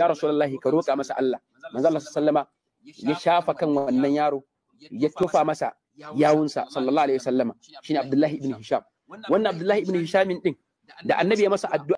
ya rasulullahi ka roƙa masa Allah manzo Allah sallama ya shafa kan wannan yaro ya tofa masa yawunsa sallallahu alaihi wasallama shine Abdullahi ibn Hisham wannan Abdullahi ibn Hisham din da annabi ya masa addu'a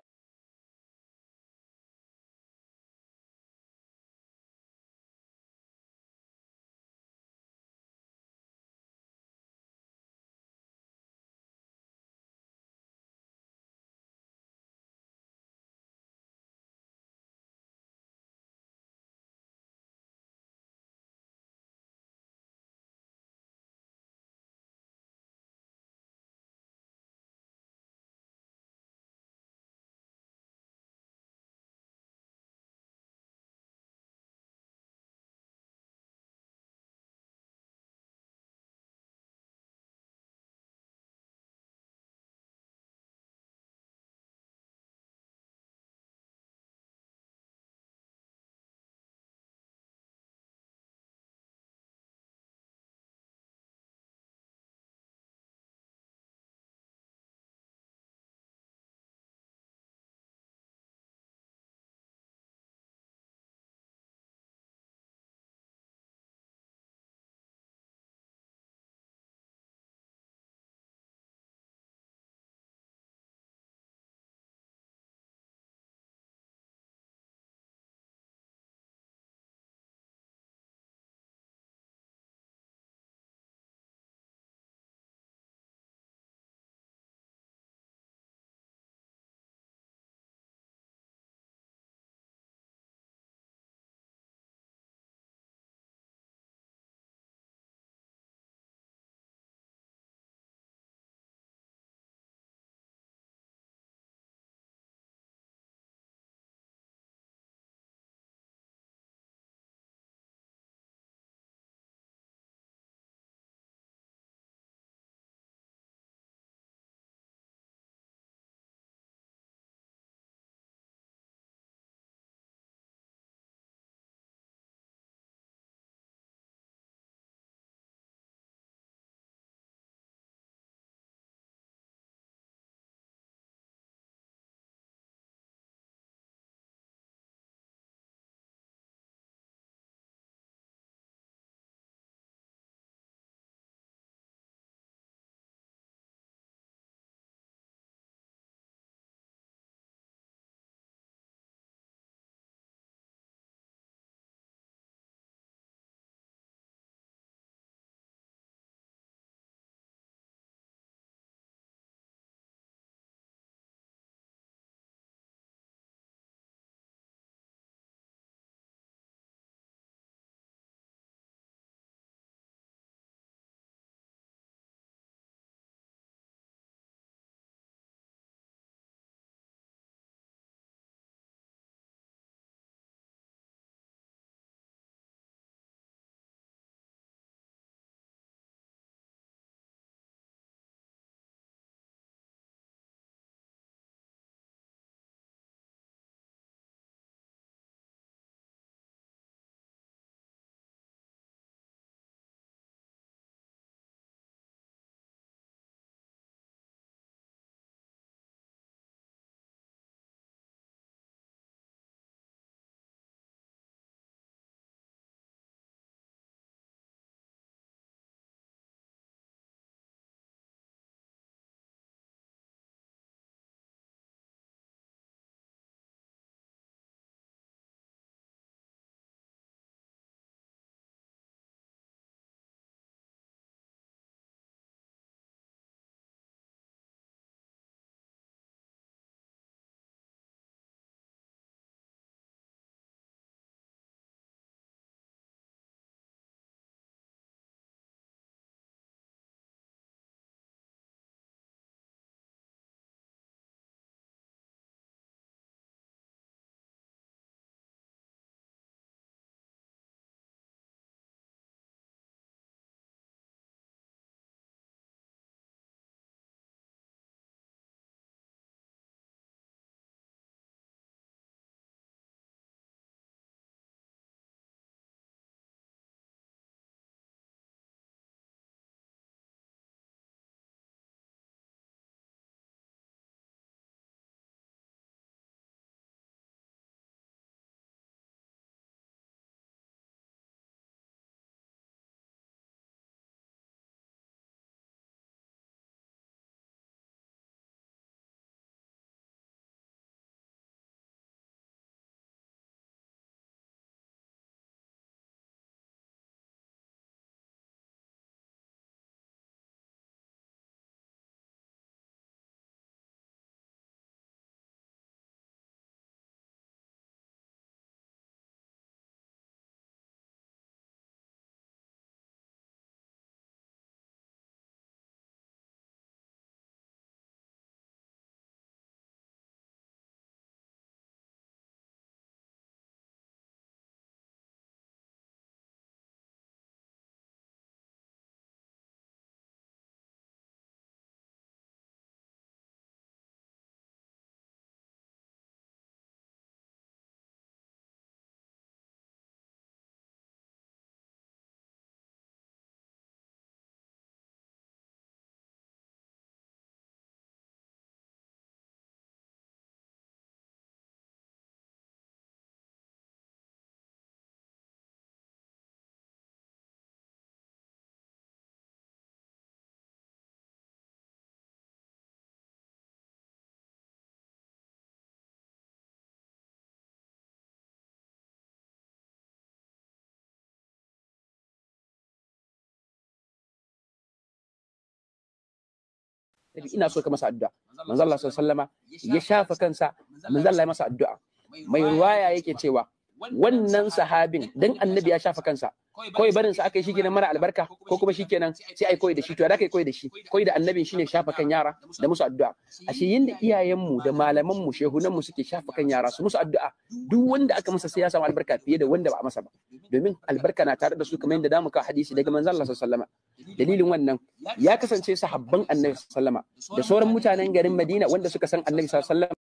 annabi ina so ka masa addu'a manzo Allah sallallahu ya shafa kansa manzo Allah ya masa addu'a mai ruwaya yake cewa wannan sahabin dan annabi ya shafa kansa kawai barin sa aka yi shikenan mara albarka ko kuma shikenan sai ai koyi da shi to da kai koyi da shi koyi da annabin shine shafa kan yara da musu addu'a ashe yinda iyayenmu da malaman mu shehunan mu suke shafa kan yara su musu addu'a duk wanda aka masa sai ya samu albarka fiye da wanda ba a masa ba domin albarka na tare da su kamar yadda damu ka hadisi daga manzon Allah sallallahu alaihi dalilin wannan ya kasance sahabban annabi sallallahu alaihi da sauran mutanen garin Madina wanda suka san annabi sallallahu alaihi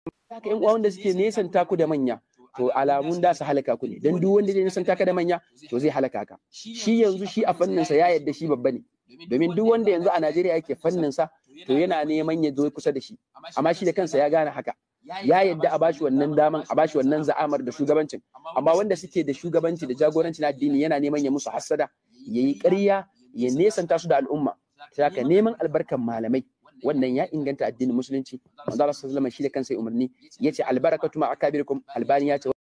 haka yan uwa wanda suke nesanta ku da manya to alamun da su halaka ku ne dan duk wanda zai nesanta ka da manya to zai halaka ka shi yanzu shi a fannin sa ya yadda shi babba ne domin duk wanda yanzu a Najeriya yake fannin sa to yana neman ya zo kusa da shi amma shi da kansa ya gane haka ya yadda a bashi wannan daman a bashi wannan za'amar da shugabancin amma wanda suke da shugabanci da jagoranci na addini yana neman ya musu hassada ya yi ƙarya ya nesanta su da al'umma sai haka neman albarkan malamai wannan ya inganta addinin musulunci manzo Allah sallallahu alaihi wasallam shi da kansa ya umarni yace albarakatu ma akabirikum albani ya ce